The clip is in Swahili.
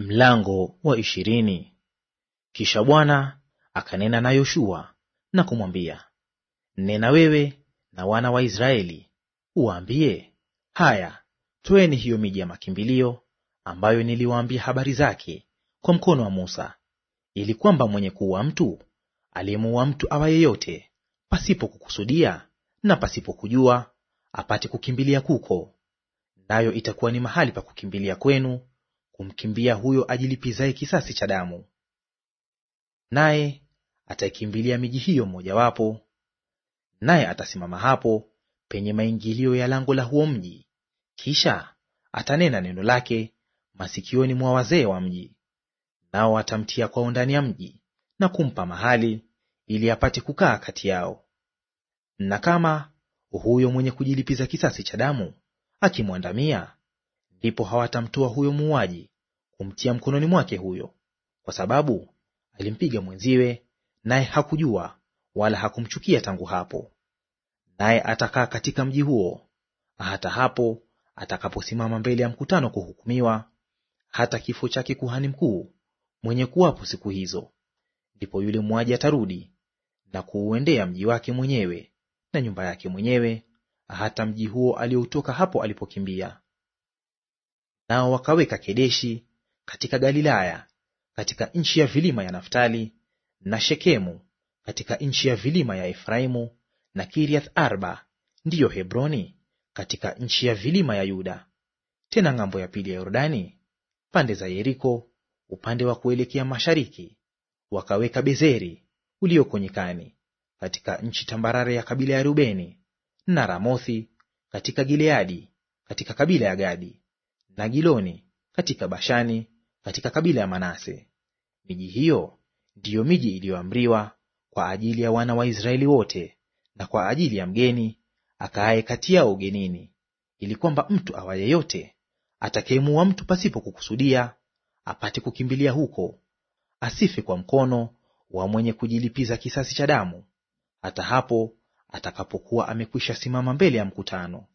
Mlango wa ishirini. Kisha Bwana akanena na Yoshua na kumwambia, nena wewe na wana wa Israeli uwaambie, haya, tweni hiyo miji ya makimbilio ambayo niliwaambia habari zake kwa mkono wa Musa, ili kwamba mwenye kuua mtu aliyemuua mtu awa yeyote pasipo kukusudia na pasipo kujua apate kukimbilia kuko, nayo itakuwa ni mahali pa kukimbilia kwenu kumkimbia huyo ajilipizaye kisasi cha damu. Naye ataikimbilia miji hiyo mmojawapo, naye atasimama hapo penye maingilio ya lango la huo mji, kisha atanena neno lake masikioni mwa wazee wa mji. Nao atamtia kwao ndani ya mji na kumpa mahali, ili apate kukaa kati yao. Na kama huyo mwenye kujilipiza kisasi cha damu akimwandamia, ndipo hawatamtoa huyo muuaji kumtia mkononi mwake huyo, kwa sababu alimpiga mwenziwe, naye hakujua wala hakumchukia tangu hapo. Naye atakaa katika mji huo hata hapo atakaposimama mbele ya mkutano kuhukumiwa, hata kifo chake kuhani mkuu mwenye kuwapo siku hizo. Ndipo yule muuaji atarudi na kuuendea mji wake mwenyewe na nyumba yake mwenyewe, hata mji huo alioutoka hapo alipokimbia. Nao wakaweka Kedeshi katika Galilaya katika nchi ya vilima ya Naftali, na Shekemu katika nchi ya vilima ya Efraimu, na Kiriath Arba ndiyo Hebroni katika nchi ya vilima ya Yuda. Tena ng'ambo ya pili ya Yordani, pande za Yeriko, upande wa kuelekea mashariki, wakaweka Bezeri ulioko nyikani, katika nchi tambarare ya kabila ya Rubeni, na Ramothi katika Gileadi katika kabila ya Gadi, na Giloni katika Bashani katika kabila ya Manase. Miji hiyo ndiyo miji iliyoamriwa kwa ajili ya wana wa Israeli wote na kwa ajili ya mgeni akaaye kati yao ugenini, ili kwamba mtu awa yeyote atakayemuua mtu pasipo kukusudia apate kukimbilia huko, asife kwa mkono wa mwenye kujilipiza kisasi cha damu, hata hapo atakapokuwa amekwisha simama mbele ya mkutano.